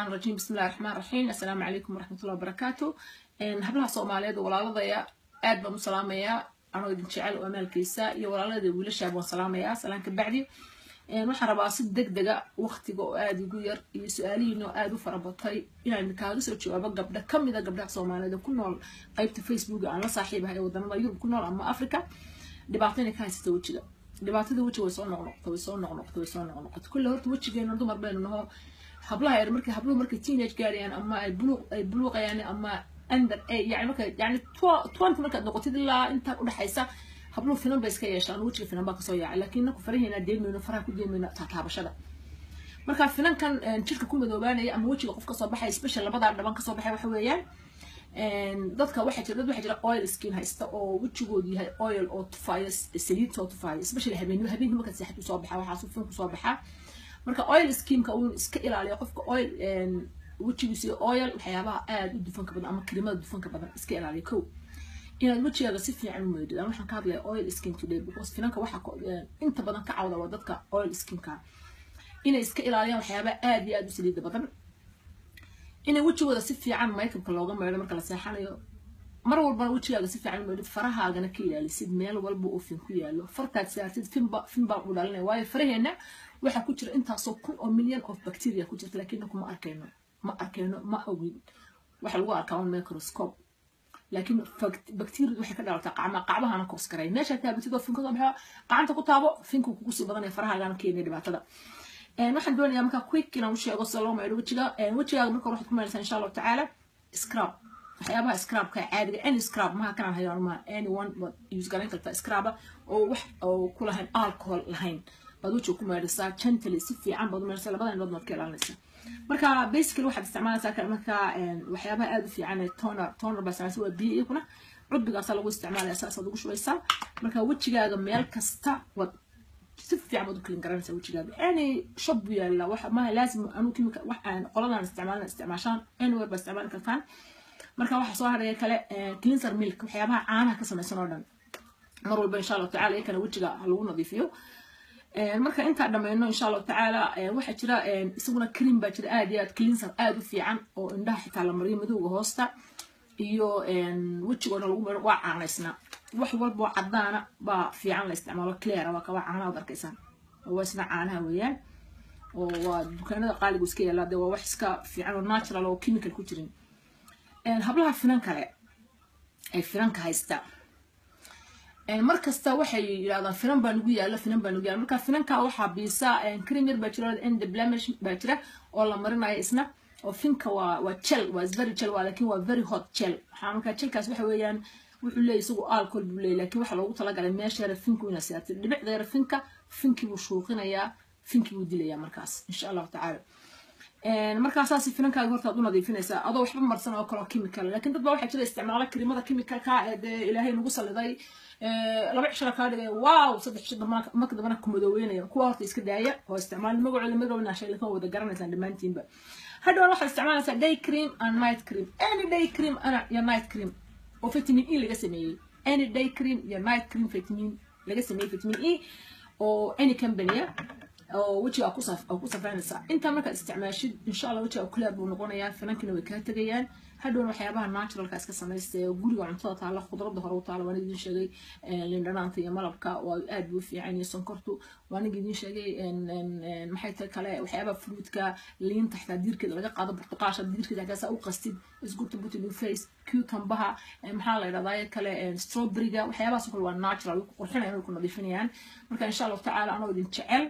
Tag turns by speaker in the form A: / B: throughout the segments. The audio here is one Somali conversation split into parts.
A: rajiim bismillahi raxmaan raxiim assalaamu calaykum waraxmatullahi wabarakaatu hablaha soomaaliyeed walaaladaya aad baan u salaamayaa anoo idin jecel oo amaalkiisa iyo walaalada wiilashaab waan salaamayaa salaan ka bacdi waxaan rabaa si deg dega waqtiga oo aada igu yar iyo su-aalihiina oo aada u farabatay inaan kaaga soo jawaabo gabdha kamida gabdhaha soomaaliyeed ku nool qeybta facebook aan la saaxiibahay ee wadamada yurub ku nool ama africa dhibaato inay ka haysata wejiga dhibaatada wejiga way soo noqnoqota way soo noqnoqota way soo noqnoqota kulle horta wejigeena dumar baynu naho hablaha yar markay habluhu markay teenage gaarayaan ama ay buluuq ay buluuqayaan ama under yani marka yani twenty markaad noqotid ilaa intaa udhexaysa habluhu finan bay iska yeeshaan wejiga finan baa kasoo yaaca laakiin naku faraheena deemayno faraha ku deemayno taataabashada marka finankan jirka ku madoobaanaya ama wejiga qof kasoo baxaya special labadaa dhaban kasoo baxay waxa weeyaan dadka waxaa jira dad waxaa jira oil skin haysta oo wejigoodu yahay oil oo tufaaya saliid soo tufaaya especially habeen habeenkii markaad seexad usoo baxaa waxaa fin kusoo baxaa marka oil skinka uu iska ilaaliyo qofka oil wejigiisa oil waxyaabaha aada u dufanka badan ama karimada dufanka badan iska ilaaliyo kow inaad wejigaaga si fiican u meydid aan waxaan ka hadlaya oil skin today because finanka waxaa inta badan ka cawda waa dadka oil skinka inay iska ilaaliyaan waxyaabaha aada iyo aada u saliida badan inay wejigooda si fiican maykabka looga meydho marka la seexanayo mar walbana wejigaaga si fiican u meydhid farahaagana ka ilaalisid meel walba oo fin ku yaalo fartaad saartid finba fin baa u dhalinaya waayo faraheena waxaa ku jira intaasoo kun oo milyan of bacteria ku jirta laakiin naku ma arkayno ma arkayno ma ogin waxa lagu arkaa un microscope laakiin bacteria waxay ka dhalataa qacma qacbahana kors karay meesha taabatid oo finka soo baxo gacanta ku taabo finku kugu sii badanaya farahaagana keenaya dhibaatada waxaan doonayaa markaa quick inaan u sheego sida loo maydho wejiga wejigaaga marka waxaad ku maydhaysaa insha allahu tacaala scrub waxyaabaha scrubka caadiga any scrub maha kanaan hayo anuma anyone baad use garayn kartaa scruba oo wax oo ku lahayn alcohol lahayn baad wejiga ku maydhaysaa gently si fiican baad u maydhaysaa labada indhood baad ka ilaalinaysaa marka basically waxaad isticmaalaysaa marka waxyaabaha aada u fiican ee toner toner baa isticmaalaysa waa biyo iyakuna cudbigaasaa lagu isticmaalaya saasaad ugu shubaysaa marka wejigaaga meel kasta waad si fiican baad u kalin garanaysaa wejigaaga any shop buu yaalla waxa maaha laazim anuu kimika wax aan qoladan isticmaalina isticmaashaan anywhere baa isticmaali kartaan marka waxaa soo haraya kale cleanser milk waxyaabaha caanaha ka samaysan oo dhan mar walba insha allahu tacala iyakana wejiga ha lagu nadiifiyo marka intaa dhammayno insha allahu tacaala waxaa jira isaguna cream baa jira aad iyo aad cleanser aada u fiican oo indhaha xitaa la mariyo madowga hoosta iyo wejigoona lagu maro waa caanaysnaa wax walba oo cadaana baa fiican la isticmaalo clear waa kawaa caanaha ad arkaysaan waa isna caanaha weeyaan oo waa dukaanada qaaligu iska yaallaa dee waa wax iska fiican oo natural oo chemical ku jirin hablaha finan kale ay finanka haystaa mar kasta waxay yidhahdaan finan baa nagu yaala finan baa nagu yaala marka finanka waxaa biisa cream yar baa jira end blemish baa jira oo la marinayo isna oo finka waa waa gel waa very gel waa laakiin waa very hot gel waxaa marka gelkaas waxa weeyaan wuxuu leeyahy isagu alcohol buu leeyahy laakiin waxaa loogu talagalay meesha yara finku inaad siyaatid dhibicda yara finka finkii buu shuuqinayaa finkii buu dilayaa markaas insha allahu tacaala markaasaas finankaaga hortaad u nadiifinaysaa adoo waxba marsan oo kaleo chemical laakiin dad baa waxaa jira isticmaala karimada chemicalka ee dee ilaahay nagu saliday laba cishara kaa dhigaya wow saddex cisho marka dambana kumadooweynaya kuwa horta iska daaya oo isticmaal magacooda magacooda shay lakin wada garanaysaan dhammaantiinba hadhow waxaad isticmaalaysaa day cream and night cream any day cream ana iyo night cream oo vitamin e laga sameeyey any day cream iyo night cream vitamin laga sameeyey vitamin e oo any companya oo wejiga ku safraynaysaa intaa markaad isticmaashid insha allah wejiga clear buu noqonayaa finankina way kaa tegayaan hadhowna waxyaabaha naturalka iska samaysta ee guriga cuntada taala khudradda hore u taala waan idin sheegay lindhanaanta iyo malabka waa aad buu fiican iyo sonkortu waan idin sheegay maxay tahay kale waxyaabaha fruitka liinta xitaa diirkeeda laga qaado burtuqaasha diirkeeda hagaasaa u qastid isgurta put in your face cucumbaha maxaa la yidhahdaa kale strawberryga waxyaabahaas kale waa natural way ku qurxinayaan way ku nadiifinayaan marka insha allahu tacaala anoo idin jecel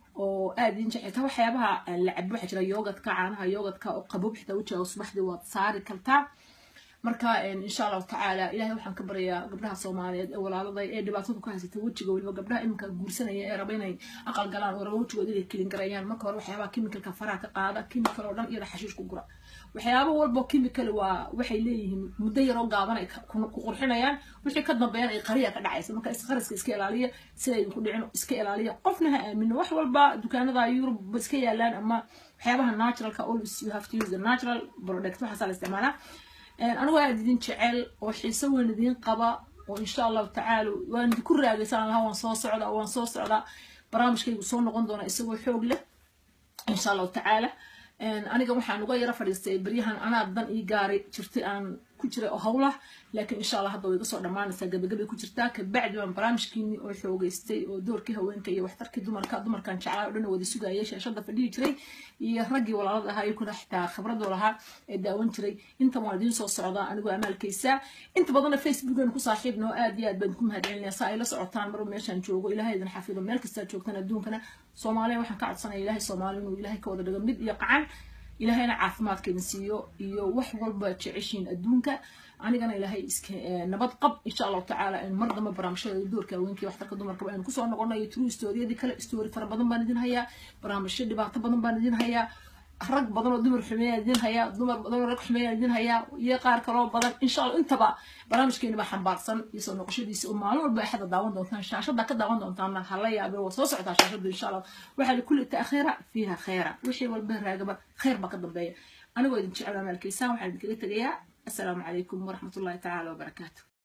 A: oo aada idin jecel waxyaabaha la cabo waxaa jira yoogadka caanaha yoogadka oo qabob xitaa wejiga subaxdii waad saari kartaa marka insha allahu tacaala ilahay waxaan ka baryayaa gabdhaha soomaaliyeed ee walaaladay ee dhibaatadu ka haysata wejiga weliba gabdhaha iminka guursanaya ee raba inay aqal galaan oo raba wejigooda inay kelin garayaan marka hore waxyaabaha chemicalka faraha ka qaada chemical oo dhan iyada xashiish ku gura waxyaaba walbo chemical waa waxay leeyihiin muddo yaroo gaaban ay ku qurxinayaan wixii ka dambeeyaan ay qariya ka dhacaysa marka isqariska iska ilaaliya sida idinku dhicin iska ilaaliya qofna ha aamino wax walba dukaanada yurub iska yaalaan ama waxyaabaha naturalka always you have to use the natural product waxaasaa la isticmaalaa anigu aad idin jecel oo xiiso weyn idin qaba oo insha allahu tacaala waan idinku raagaysan lahaa waan soo socdaa waan soo socdaa barnaamijkaygu soo noqon doona isagoo xoog leh insha allahu tacaala aniga waxaan uga yaro fadhiistay beryahan anaa dan ii gaaray jirtay aan ku jiray oo howlah laakiin insha allah hadda way iga soo dhammaanaysaa gabagabay ku jirtaa kabacdi baan barnaamijkiini oo xoogeystay oo doorkii haweenka iyo waxtarkii dumarka dumarkan jeclaa oo dhan wada sugayay shaashada fadhihi jiray iyo raggii walaalada ahaa iyakuna xitaa khibradoo lahaa ee daawan jiray intan waan idiin soo socdaa anigoo amaalkaysa inta badanna facebookan ku saaxiibnoo aad iyo aad baan ku mahadcelinaya saa ay la socotaan marba meeshaan joogo ilaahay idin xafido meel kastaa joogtaan adduunkana soomaaliya waxaan ka codsanaya ilaahay soomaaliya inuu ilaahay ka wada dhigo mid iyo qacan ilaahayna caafimaadkeedin siiyo iyo wax walba jeceshiin adduunka anigana ilaahay iska nabad qab insha allahu tacaala mar damba barnaamijyada doorka haweenkii waxtarka dumarka aynu kusoo noqonayo true storyadii kale story fara badan baan idin hayaa barnaamijyo dhibaato badan baan idin hayaa rag badan oo dumar xumeeyaan idin hayaa dumar badan oo rag xumeeyaan idin hayaa iyo qaar kaloo badan insha allah intaba barnaamijkeeni baa xambaarsan iyo soo noqoshadiisa oo maalin walba axada daawan doontaan shaashada ka daawan doontaana hala yaabe waa soo socotaa shaashadu insha allah waxaa likulli taakhiira fiiha khayra wixii walba raagaba khayr baa ka dambeeya anigoo idin jecel amaalkiisaan waxaan idinkaga tegayaa السلام عليكم ورحمة الله تعالى وبركاته